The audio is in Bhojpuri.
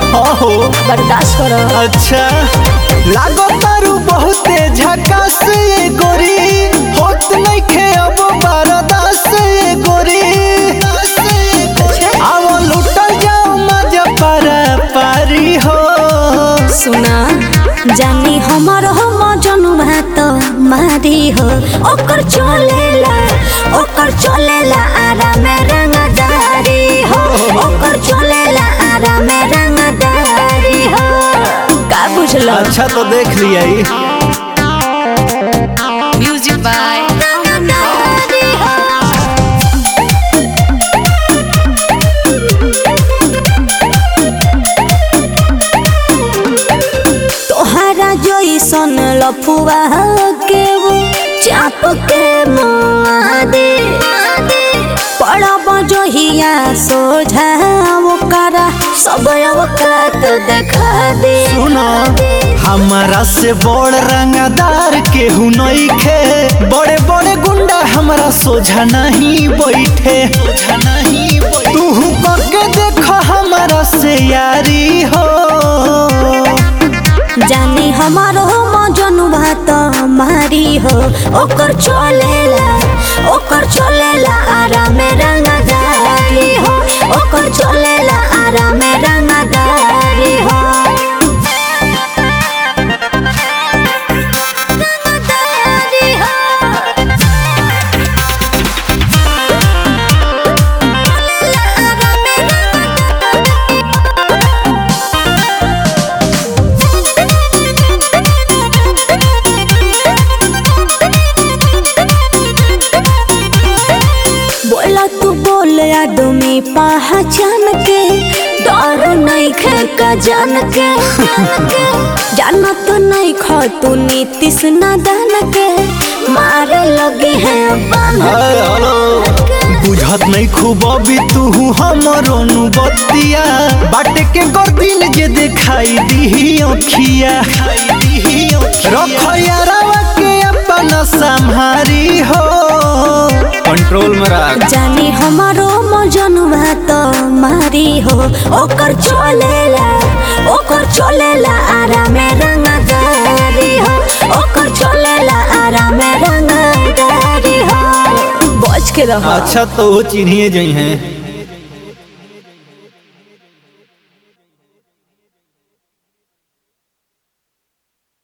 हाँ हो बर्दाश्त करो अच्छा लागो तारू बहुते झकास ये गोरी होत नइखे अब बरदास ये गोरी आवो लुटल जाओ मजा पारा पारी हो सुना जानी हमर हम जनू भात मारी हो ओकर चलेला ओकर चलेला आराम रंगदारी हो ओकर चलेला आराम रंगदारी हो का बुझल अच्छा तो देख लिया ही Music by रंगदारी हो तोहरा जइसन लफुआ के वो चाप के मुआ दे पड़ब जहिया सोझा ओकरा सब अवकात देखा दे सुनो हमारा से बड़ रंगदार केहू नइखे बड़े बड़े गुंडा हमरा सोझा नहीं बैठे तू करके देखो हमारा से यारी हो जानी हमारो मजनू भात मारी हो ओकर चलेला ओकर चलेला आराम रंगदारी हो ओकर चलेला आराम रंगदारी हो रंगदारी हो बोला तू बोल आदमी पहचान के डर नहीं खे का जान के जाना तो नहीं खो तू नीतीश नादान के मारे लगे हैं बांध हाय, हेलो। बुझत नहीं खूब अभी तू हमरो बतिया बाटे के गर्दिन जे दिखाई दी अखिया रखो यारावा के अपना संहारी हो कंट्रोल में रख जानी हमारो मजनू भात मारी हो ओकर चलेला ओकर चलेला आराम रंगदारी हो ओकर चलेला आराम रंगदारी हो बच के रहो अच्छा तो वो चिन्हिए जई हैं